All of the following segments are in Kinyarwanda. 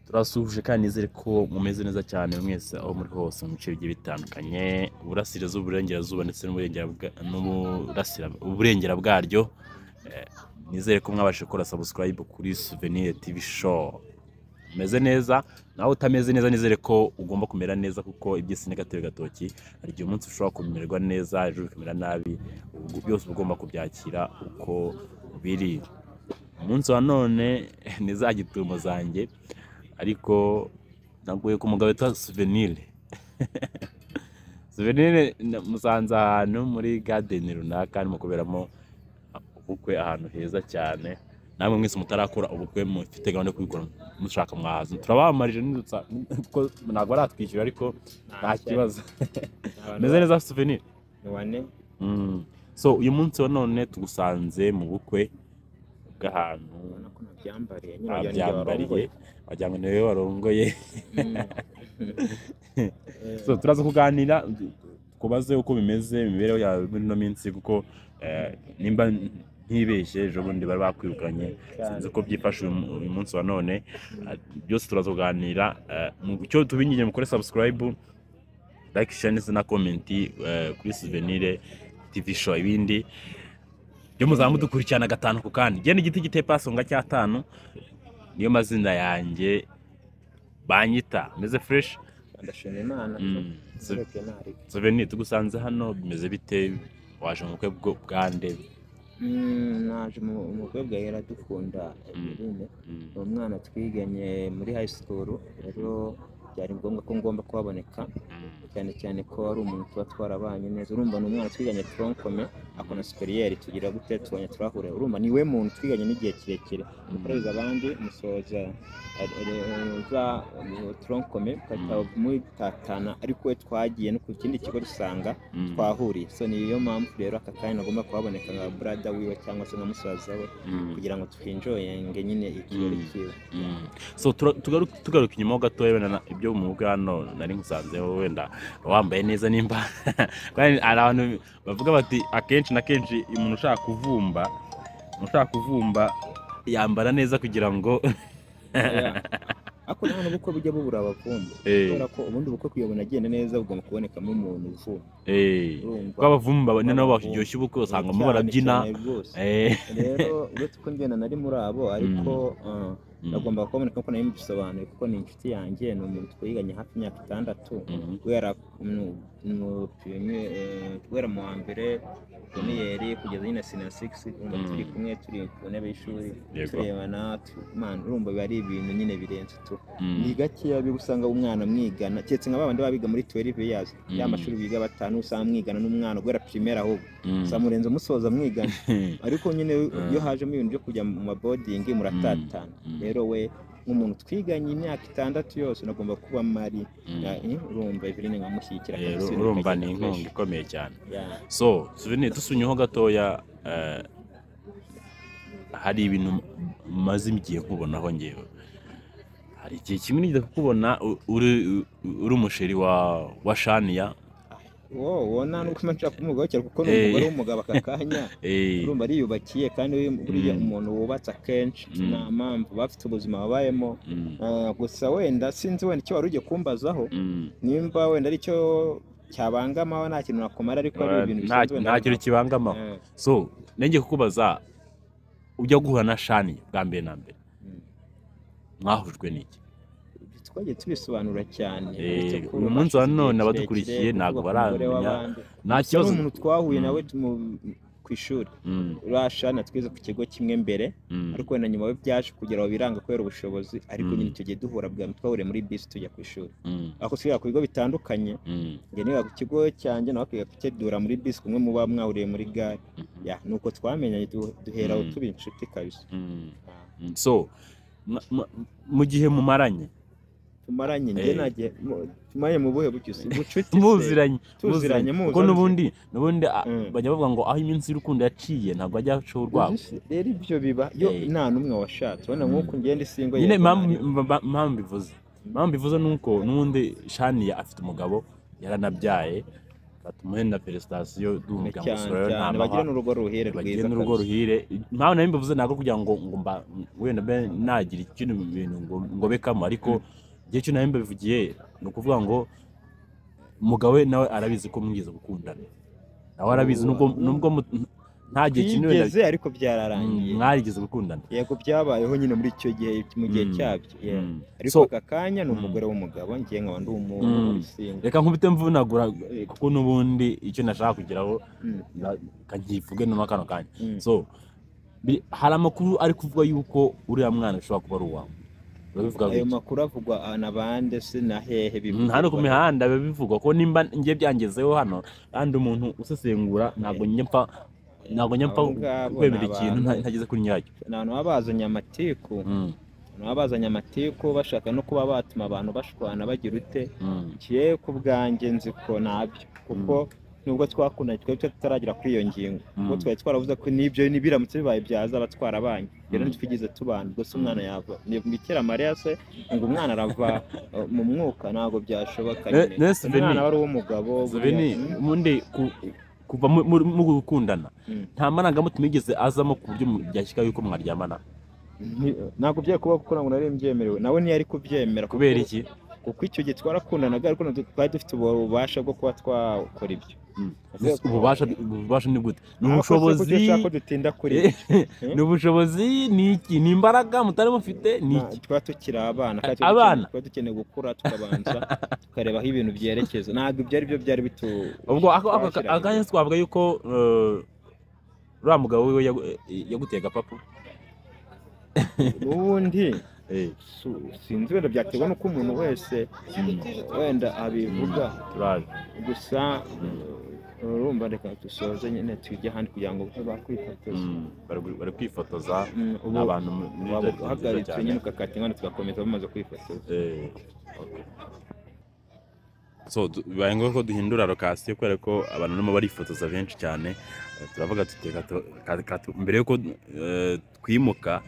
turasuhuje kandi nizere ko mumeze neza cyane mwese aho muri hose mu bice bigiye bitandukanye uburasirazuba uburengerazuba ndetse n'uburengera- n'uburasira- uburengera bwaryo Eh, nizere ko mwabashije gukora subscribe kuri souvenir tv show umeze neza nawe utameze neza nizere ko ugomba kumera neza kuko iby'isi ni gatebe gatoki hari igihe umunsi ushobora kumererwa neza ejo bikamera nabi ubu byose uba ugomba kubyakira uko biri umunsi wa none ni za gitumo zanjye ariko naguye ku mugabo witwa souvenir souvenir na- musanze ahantu muri garden runaka arimo kuberamo ubukwe ahantu heza cyane namwe mwese mutarakora ubukwe mufite gahunda yo kubikora mushaka mwahaza turabamarije nidutsa kuko ntabwo baratwishyura ariko nta kibazo meze neza souvenir ni bane Mm. so uyu munsi wa none tugusanze mu bukwe bw'ahantu ubona ko nabyambariye nyine wagira ngo abyambariye warongoye. wagira ngo niwe warongoye Mm. Eh, so turaza kuganira kubaze uko bimeze imibereho yawe muri ino minsi kuko eh, nimba ntibeshye ejo bundi bari bakwirukanye sinzi uko byifashe uyu mu- uyu munsi wa none Ah, byose turaza kuganira Eh, mu cyo tubinyinge mukore subscribe like share ndetse na comment eh, kuri souvenir tv show ibindi byo muzamu dukurikirana gatanu ku kandi genda igiti giteye pasonga cy'atanu niyo mazina yanjye banyita meze fresh ndashima imana Mm. Ndetse nareka. Souvenir tugusanze hano bimeze bite waje mu bukwe bwo bwande Mm, naje mu mu bukwe bwa hera dukunda Mm. Emeline. Mm. ni umwana twiganye muri high school rero byari ngombwa ko ngomba kuhaboneka Mm. cyane cyane ko ari umuntu tuba twarabanye neza urumva ni umwana twiganye tronkome akona superieri tugira gute tubonye turahure urumva ni we muntu twiganye n'igihe kirekire mukoreza abandi musoza eh, eh, za eh, tronkome mukahita mutatana ariko we twagiye no ku kindi kigo dusanga Mm. twahuriye so niyo mpamvu rero aka kanya nagomba kuhaboneka nka brada wiwe cyangwa se nka musaza we Mm. kugira ngo twinjoyenge nyine ikirori Mm. kiwe Mm. so tura- tugaru- tugaruka inyuma ho gatoya wenda na- ibyo mu bukwe hano nari nkusanzeho wenda wambaye neza nimba kandi hari abantu bavuga bati akenshi na kenshi umuntu ushaka kuvumba umuntu ushaka kuvumba yambara neza kugira ngo Oya. ariko nta n'ubukwe bujya bubura abavumbi Eh. kubera ko ubundi bukwe kuyobona agenda neza bugomba kubonekamo umuntu uvumba Eh, urumva kuko abavumba bane nabo Abavumba. baryoshya ubukwe usanga Cyane mo barabyina cyane rwose. Eh, rero uretse ko ngenda nari muri abo ariko eh, mm, nagomba kuboneka kuko nayo bisobanuye kuko ni inshuti yanjye ni umuntu twiganye hafi imyaka itandatu mhm, guhera mu- mu piyoni- eh, guhera mu wa mbere pioniyeri kugeza nyine sina sigisi urumva Mm. turi kumwe turi ku ntebe y'ishuri Yego. turebana tu- man, urumva biba ari ibintu nyine birenze tu mm, ni gakeya biba usanga umwana mwigana keretse nka babandi baba biga muri 12 years ya Mm. mashuri biga batanu usanga mwigana n'umwana guhera primaire ahubwo mm. usanga murenze musoza mwigana ariko nyine iyo Ah. hajemo ibintu byo kujya mu mabodingi muratatana Mm, mm. rero we nk'umuntu twiganye imyaka itandatu yose nagomba kuba mari Eh, urumva Eveline nkamushyigikira Eh, kabisa, urumva bikagenda ni inkunga fresh. ikomeye cyane Yeah. so souvenir dusunyeho gatoya eh, hari ibintu maze igihe nkubonaho ngewe hari igihe kimwe nigeze kukubona u- uri u- uri umusheri wa wa shaniya Wo- wo nta n'uko mba nshaka kumugobokera kuko ni Eh. umugore w'umugabo aka kanya Eh, urumva ariyubakiye kandi we- buriya Mm. umuntu wubatse akenshi Mm. nta mpamvu bafite ubuzima babayemo mm, Eh, gusa wenda sinzi wenda icyo wari ugiye kumbazaho mm. nimba wenda ari cyo cyabangamaho nta kintu nakumara ariko ari ibintu Nta- bisanzwe wenda nta kintu kibangamaho Eh, so nenge kukubaza ujya guhura na shaniya bwa mbere na mbere mm. mwahujwe n'iki twagiye tubisobanura cyane Eh, uretse ko uyu munsi wa hashize igihe none kirekire, abadukurikiye ntabwo kuvuga ku mugore baramenya. w'abandi. nta Gusa kibazo ni umuntu twahuye Mm. nawe tumu- ku ishuri Mm, urashana twize ku kigo kimwe mbere mm, ariko wenda nyuma byaje kugira aho biranga kubera ubushobozi ariko Mm. nyine tugiye duhura bwa twahuriye muri bisi tujya ku ishuri mm, aho twiga ku bigo bitandukanye mm, njye niga ku kigo cyanjye nawe akiga ku cye duhura muri bisi kumwe muba mwahuriye muri gare mhm, ya nuko twamenyanye du- duhera aho Mm. tuba inshuti kabisa mm. Ah, Mm, so mwa- mwa- mu gihe mumaranye tumaranye njye Eh. nagiye mu- tumaranye mu buhe bucyo si bucuti se? muziranye tuziranye muzi kuko n'ubundi n'ubundi a- Mm. bajya bavuga ngo aho iminsi y'urukundo yaciye ntabwo ajya acaho urwabo Uzi se, rero ibyo biba yo Eh. nta n'umwe washatse urabona Mm. nk'uko ngenda isingo nyine yego impamvu nari- mba- mba- impamvu ivuze impamvu ivuze ni uko n'ubundi shaniya afite umugabo yaranabyaye batumuhe na perezitasiyo duhumbya cyane amasoro rero cyane nta bagira n'urugo ruhire bagiye rwiza n'urugo kabisa. ruhire impamvu nari mbivuze ntabwo kugira ngo ngo mba wenda mbe nagira ikindi bintu ngo ngobekamo ariko igihe cyo nari mbivugiye ni ukuvuga ngo umugabo we nawe arabizi ko mwize gukundana nawe arabizi nubwo nubwo mu- nta gihe kinini wenda Twigeze ariko byararangiye mwarigeze gukundana yego byabayeho nyine muri icyo gihe mu gihe Mm. cyabyo yeah. Mm. ariko So, aka kanya ni umugore w'umugabo njye nkaba ndi umuntu Mm. ubisinga reka nkubite mvunagura kuko n'ubundi icyo nashaka kugeraho Mm. na- ka- nkivuge noneho kano kanya Mm. so bi- hari amakuru ari kuvuga yuko uriya mwana bishobora kuba ari uwawe urabivuga ayo gutya makuru avugwa ah, na bande se na hehe Mm, hano ku mihanda biba bivugwa ko nimba njye byangezeho hano kandi umuntu usesengura ntabwo njye mpfa ntabwo njye mpfa Abo ngabo kwemera ni ikintu abantu. nta- ntageze kuri nyiracyo ni abantu baba bazanye amatiku Mm, ni abantu bazanye amatiku bashaka no kuba batuma abantu bashwana bagira ute mm, ngiye ku bwanjye nzi ko nabyo kuko nubwo twakundanye twari tutaragera kuri iyo ngingo kuko Mm. twari twaravuze ko n'ibyo nibiramutse bibaye byazaba twarabanye rero Mm. ntitwigeze tubana ubwo se umwana yava ntibwikira mariya se ngo umwana arava uh, mu mwuka ntabwo Ne- byashoboka nyine. ne, umwana Siveni. wari uw'umugabo buriya- Zebeni, Mm. ubundi ku- kuva mu- mu- mu gukundana Mm. nta marangamutima yigeze azamo ku buryo byashyika yuko mwaryamana Nti- ntabwo byari kuba kuko ntabwo nari mbyemerewe nawe ntiyari kubyemera kuko- kubera iki kuko icyo gihe twarakundanaga ariko ntabwo twari dufite ububasha bwo kuba twakora ibyo Mm. Avuga ko- ububasha ububasha ni gute ni Ariko se ubushobozi kuki ushaka ko dutinda kuri Eh, Eh? ni ubushobozi ni iki ni imbaraga mutari mufite ni Nta- iki tuba tukiri abana kandi A- abana? tuba dukeneye gukura tukabanza tukareba aho ibintu byerekeza ntabwo ibyo ari byo byari bitu ubwo ako- ako- twashyiranye. akanya twavuga yuko eh, uriya mugabo wiwe yagu- eh, yaguteye agapapu ubundi Eh, su- sinzi wenda byaterwa n'uko umuntu wese mm, wenda abivuga turazi. gusa urumva reka dusoze nyine twige ahandi kugira ngo bakwifotoza Mm, bari bari kwifotoza Mm, ubu ni abantu mu- muri waba Jordan nziza uhagaritse cyane. nyine ugakata inkanda tugakomeza bamaze kwifotoza Eh, okay. so du- bibaye ngombwa ko duhindura lokasiyo kubera ko abantu barimo barifotoza benshi cyane Eh, turavuga tuti reka tu- ka- ka tu- mbere y'uko eh, twimuka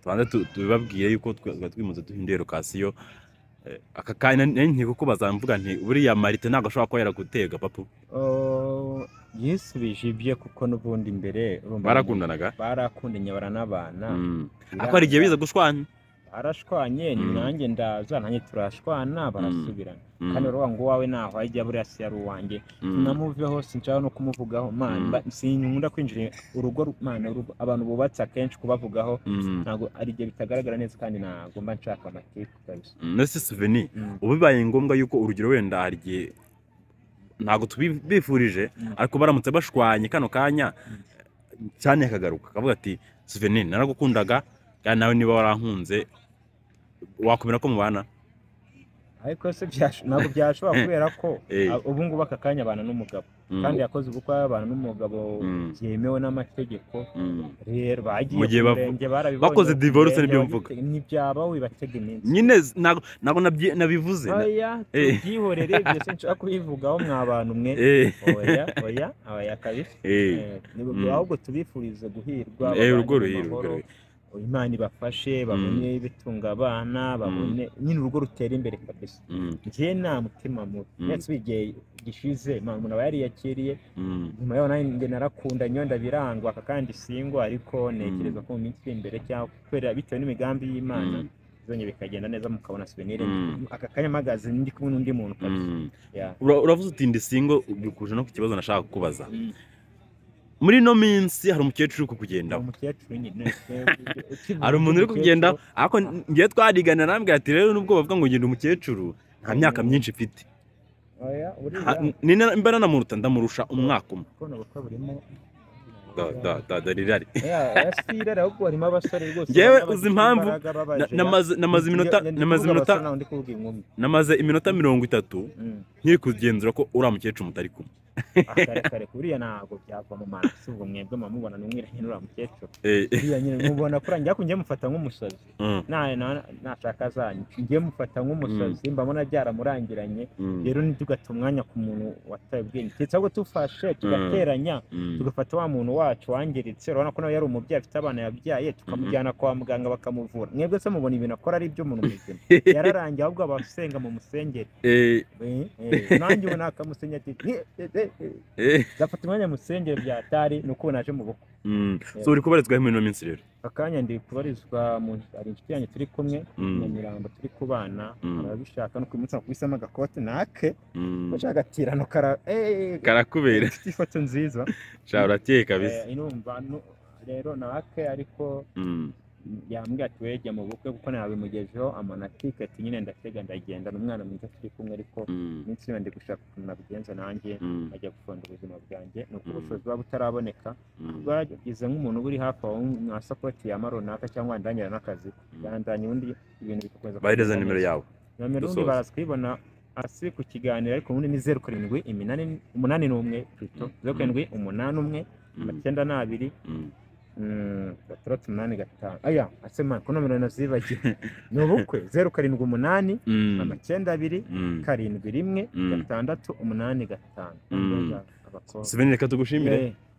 tubanza tu- tubibabwire yuko twe- twari twimutse duhinduye lokasiyo Eh, aka kanya nari ngiye kukubaza mvuga nti buriya marite ntabwo ashobora kuba yaraguteye agapapu yisubije ibye kuko n'ubundi imbere barakundanaga barakundanye baranabana Mm. ariko hari igihe biza gushwana arashwanye ni Mm. nanjye ndaza nanjye turashwana barasubirana Mm, kandi baravuga ngo uwawe naho ajya buriya si yari uwanjye mm, namuveho sinshaka no kumuvugaho Mm. man sinkunda kwinjira urugo ru- man urugo- abantu bubatse akenshi kubavugaho mm, ntabwo ari igihe bitagaragara neza kandi ntabwo mba nshaka amatiku kabisa mm. None se Souvenir, Mm. ubu bibaye ngombwa yuko urugero wenda hari igihe ntabwo tubifurije Mm. ariko baramutse bashwanye kano kanya cyane akagaruka akavuga ati souvenir naragukundaga kandi nawe niba warankunze wakomera ko mubana ariko se byash- ntabwo byashobora kubera ko Eh. a- ubu ngubu aka kanya abana n'umugabo Mm, kandi yakoze ubukwe abana n'umugabo Mm. byemewe n'amategeko mm. rero bagiye Mu gihe ku bavu- murenge, barabibonye, bakoze divorce umurenge nibyo mvuga. wabitege- ntibyaba wibatega iminsi nyine z- ntabwo ntabwo nabyi- nabivuze na- oya Eh. tubyihorere byose nshaka kubivugaho mwa bantu mwe Eh, oya oya oya kabisa eh, Eh, nibwo- Mm. ahubwo tubifurize guhirwa eh, babane urugo mu ruhire urugo mahoro, ruhire. imana ibafashe babone ibitunga abana babone nyine urugo rutera imbere kabisa Mm, njye nta mutima mubi Mm. ndetse igihe gishize ma- umuntu aba yariyakiriye mm, nyuma yaho nanjye njye narakunda nyonda birangwa aka kandi singwa ariko ntekereza Mm. ko mu minsi iri imbere cyangwa kubera bitewe n'imigambi y'imana Mm. bizongera bikagenda neza mukabona souvenir Mm. aka kanya mpagaze ndi kumwe n'undi muntu kabisa mm. Yeah. Ura- uravuze uti ndi singo bikuje no ku kibazo nashaka kukubaza Mm. muri ino minsi hari umukecuru uri Ni kukugendaho umukecuru nyine hari umuntu uri kukugendaho ariko ngiye twarigana arambwira ati rero nubwo bavuga ngo ngenda umukecuru nta myaka myinshi mfite oya Ha- uriya ni- ni- mba nanamuruta ndamurusha umwaka umwe kubona ubukwe burimo Da- da- da- da- rirari Yeah, si irara ahubwo harimo abasore rwose Njyewe baba uzi bafite impamvu, imbaraga, babaje, Na- yeah. namaze- namaze iminota Ndi- ndi namaze kuvuga iminota abasore, ntawe ndi kuvuga inkumi namaze iminota mirongo itatu Mm. nkiri kugenzura ko uriya mukecuru mutari kumwe kare kare kuriya ntabwo byava mu manda si ubwo mwebwe mwamubona n'umwira nyine uriya mukecuru Eh, eh, uriya nyine mubona kuri njya njye mufata nk'umusazi mm, Na- na- nashaka zanyu njye mufata nk'umusazi mbabona byaramurangiranye mm, rero ntitugate umwanya ku muntu wataye ubwenge keretse ahubwo tufashe tugateranya mm, tugafata wa muntu wacu wangiritse urabona ko nawe yari umubyeyi afite abana yabyaye tukamujyana kwa muganga bakamuvura mwebwe se mubona ibintu akora ari iby'umuntu muzima yararangiye ahubwo abasenga mu musengeri eh, Eh, eh, nanjye ubu nakamusinya ati "Ni- eh, nzafata umwanya musengere bya tari ni uko naje mu bukwe so uri kubarizwaho muri ino minsi rero akanya ndi kubarizwa mu hari inshuti yanjye turi kumwe Mm. nyamirambo turi kubana Mm. ababishaka no uyu munsi nakubisemo agakote nake Mm. bashaka agatirano kara eh, karakubera mfite ifoto nziza shaka urakeye kabisa Eh, inumva nu- rero nake ariko Mm. yambwira ati wejya mu bukwe kuko nabimugejeho amanatike ati nyine ndatega ndagenda ni umwana mwiza turi kumwe ariko Mm. iminsi yose ndi gushaka ukuntu nabigenza nanjye Mm. nkajya gufunga ubuzima bwanjye ni uko Mm. ubushobozi buba butaraboneka Mm. bwagize nk'umuntu uri hafi aho nka sapoti ya runaka cyangwa ndanyira n'akazi yandanye ubundi ibintu bigakomeza bahereza kugenda nimero neza. yabo nomero ubundi dusoza. baraza kuyibona hasi ku kiganiro ariko ubundi ni zeru karindwi iminani umunani n'umwe pito Mm. zeru karindwi umunani umwe Mm. amacyenda n'abiri Mm. Mm, gatandatu umunani gatanu aya ase man ko nomero nazibagiwe ni ubukwe zeru karindwi umunani Mm. amacyenda abiri Mm. karindwi rimwe Mm. gatandatu umunani gatanu Mm. abakobwa Siveni reka tugushimire Eh,